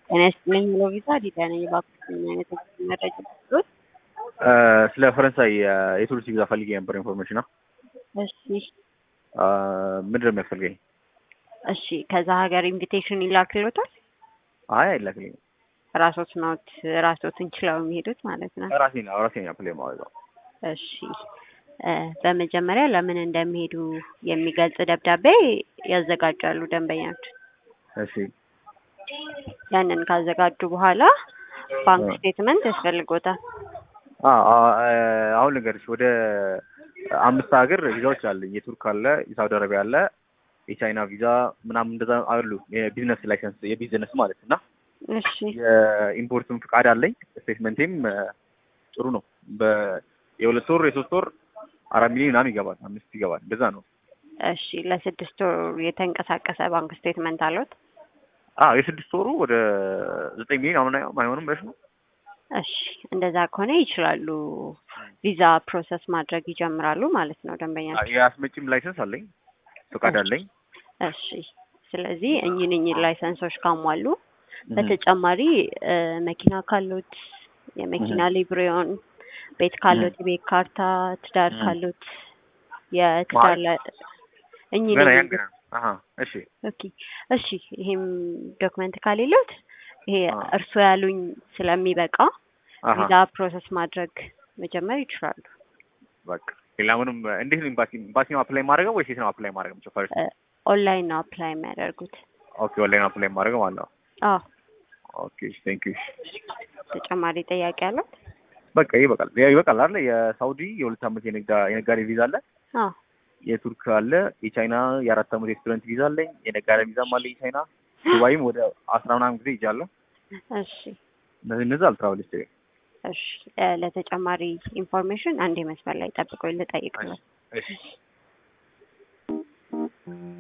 ጤና ይስጥልኝ ብሎ ቪዛ ዲዳ ነኝ። እባክዎት ምን አይነት መረጃ ልስጥዎት? ስለ ፈረንሳይ የቱሪስት ቪዛ ፈልጌ ነበር ኢንፎርሜሽን ነው። እሺ ምንድን ነው የሚያስፈልገኝ? እሺ ከዛ ሀገር ኢንቪቴሽን ይላክልዎታል? አይ አይላክልኝም። ራሶት ኖት ራሶትን ችለው የሚሄዱት ማለት ነው። ራሴ ነው ራሴ ነው ፕሌ ማድረገው። እሺ እ በመጀመሪያ ለምን እንደሚሄዱ የሚገልጽ ደብዳቤ ያዘጋጃሉ ደንበኞች። እሺ ያንን ካዘጋጁ በኋላ ባንክ ስቴትመንት ያስፈልጎታል። አ- አ- አሁን ልንገርሽ ወደ አምስት ሀገር ቪዛዎች አለኝ። የቱርክ አለ፣ የሳውዲ አረቢያ አለ፣ የቻይና ቪዛ ምናምን እንደዛ አሉ። የቢዝነስ ላይሰንስ የቢዝነስ ማለት እና እሺ የኢምፖርትም ፍቃድ አለኝ። ስቴትመንቴም ጥሩ ነው። በ- የሁለት ወር የሶስት ወር አራት ሚሊዮን ምናምን ይገባል፣ አምስት ይገባል። እንደዛ ነው። እሺ ለስድስት ወር የተንቀሳቀሰ ባንክ ስቴትመንት አሉት? አዎ የስድስት ወሩ ወደ ዘጠኝ ሚሊዮን አሁን አይሆንም ብለሽ ነው? እሺ እንደዛ ከሆነ ይችላሉ። ቪዛ ፕሮሰስ ማድረግ ይጀምራሉ ማለት ነው ደንበኛ። የአስመጪም ላይሰንስ አለኝ፣ ፍቃድ አለኝ። እሺ ስለዚህ እኚህን እኚህን ላይሰንሶች ካሟሉ በተጨማሪ እ መኪና ካሉት የመኪና ሊብሬውን፣ ቤት ካሉት የቤት ካርታ፣ ትዳር እህ። ካሉት የትዳር ላይ እኚህን ገና ያን እኚህን ገና አሀ እሺ ኦኬ እሺ ይሄም ዶክመንት ከሌሎት ይሄ አዎ። እርሶ ያሉኝ ስለሚበቃ አሀ ቪዛ ፕሮሰስ ማድረግ መጀመር ይችላሉ። በቃ ሌላ ምንም እንዴት ነው ኤምባሲ ኤምባሲ ነው አፕላይ ማድረገው ወይስ የት ነው አፕላይ ማድረግ የምችለው? ፈርስት እ ኦንላይን ነው አፕላይ የሚያደርጉት። ኦኬ ኦንላይን አፕላይ ማድረገው ማለት ነው። አዎ ኦኬ ቴንክ ዩ ተጨማሪ ጥያቄ አለው? በቃ ይበቃል ይበቃል አይደል? የሳውዲ የሁለት ዓመት የንግዳ የነጋዴ ቪዛ አለ፣ አዎ የቱርክ አለ፣ የቻይና የአራት ዓመት የስቱደንት ቪዛ አለኝ፣ የነጋዴ ቪዛም አለ የቻይና ዱባይም ወደ አስራ ምናምን ጊዜ ይጃለሁ። እሺ እነዚህ እነዚህ አልትራቨል ሂስትሪ እሺ እ ለተጨማሪ ኢንፎርሜሽን አንድ መስመር ላይ ጠብቆ ልጠይቅ ነው። እሺ